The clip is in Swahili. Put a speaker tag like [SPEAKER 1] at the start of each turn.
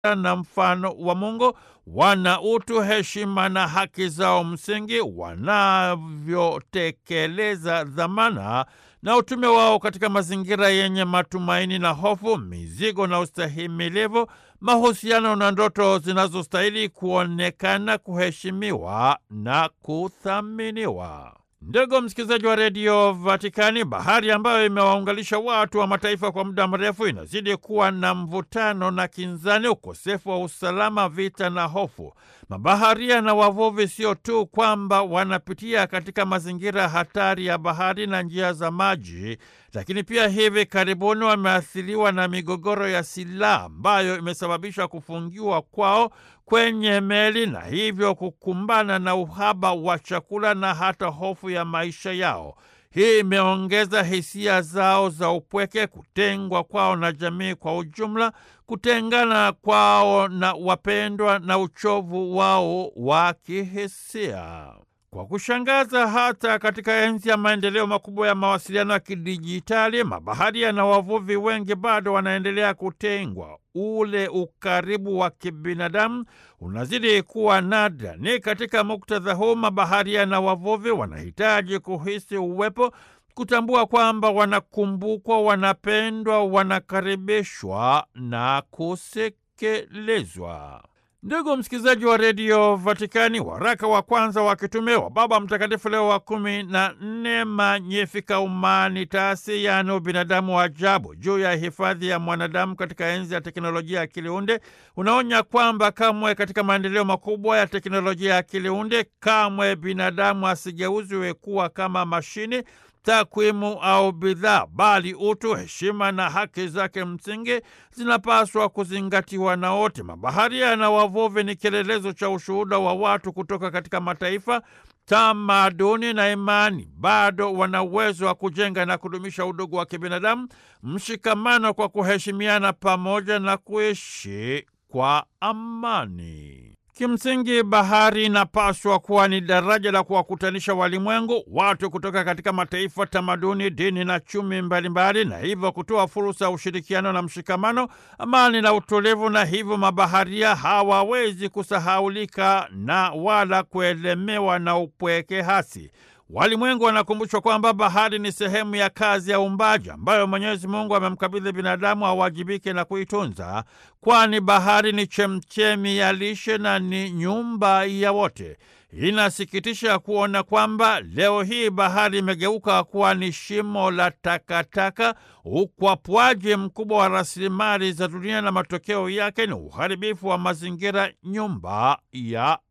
[SPEAKER 1] na mfano wa Mungu, wana utu, heshima na haki zao msingi, wanavyotekeleza dhamana na utume wao katika mazingira yenye matumaini na hofu, mizigo na ustahimilivu, mahusiano na ndoto zinazostahili kuonekana, kuheshimiwa na kuthaminiwa. Ndugu msikilizaji wa redio Vatikani, bahari ambayo imewaunganisha watu wa mataifa kwa muda mrefu inazidi kuwa na mvutano na kinzani, ukosefu wa usalama, vita na hofu. Mabaharia na wavuvi sio tu kwamba wanapitia katika mazingira hatari ya bahari na njia za maji, lakini pia hivi karibuni wameathiriwa na migogoro ya silaha ambayo imesababisha kufungiwa kwao kwenye meli na hivyo kukumbana na uhaba wa chakula na hata hofu ya maisha yao. Hii imeongeza hisia zao za upweke, kutengwa kwao na jamii kwa ujumla, kutengana kwao na wapendwa na uchovu wao wa kihisia. Kwa kushangaza, hata katika enzi ya maendeleo makubwa ya mawasiliano ya kidijitali, mabaharia na wavuvi wengi bado wanaendelea kutengwa. Ule ukaribu wa kibinadamu unazidi kuwa nadra. Ni katika muktadha huu mabaharia na wavuvi wanahitaji kuhisi uwepo, kutambua kwamba wanakumbukwa, wanapendwa, wanakaribishwa na kusekelezwa. Ndugu msikilizaji wa redio Vatikani, waraka wa kwanza wa kitume wa Baba Mtakatifu Leo wa kumi na nne Magnificat Humanitatis, yaani ubinadamu wa ajabu, juu ya hifadhi ya mwanadamu katika enzi ya teknolojia ya akiliunde unaonya kwamba kamwe katika maendeleo makubwa ya teknolojia ya akiliunde kamwe binadamu asigeuzwe kuwa kama mashini takwimu au bidhaa, bali utu, heshima na haki zake msingi zinapaswa kuzingatiwa na wote. Mabaharia na wavuvi ni kielelezo cha ushuhuda wa watu kutoka katika mataifa, tamaduni na imani. Bado wana uwezo wa kujenga na kudumisha udugu wa kibinadamu, mshikamano kwa kuheshimiana, pamoja na kuishi kwa amani. Kimsingi, bahari inapaswa kuwa ni daraja la kuwakutanisha walimwengu, watu kutoka katika mataifa, tamaduni, dini na chumi mbalimbali, na hivyo kutoa fursa ya ushirikiano na mshikamano, amani na utulivu. Na hivyo mabaharia hawawezi kusahaulika na wala kuelemewa na upweke hasi. Walimwengu wanakumbushwa kwamba bahari ni sehemu ya kazi ya uumbaji ambayo Mwenyezi Mungu amemkabidhi binadamu awajibike na kuitunza, kwani bahari ni chemchemi ya lishe na ni nyumba ya wote. Inasikitisha kuona kwamba leo hii bahari imegeuka kuwa ni shimo la takataka, ukwapwaji mkubwa wa rasilimali za dunia, na matokeo yake ni uharibifu wa mazingira, nyumba ya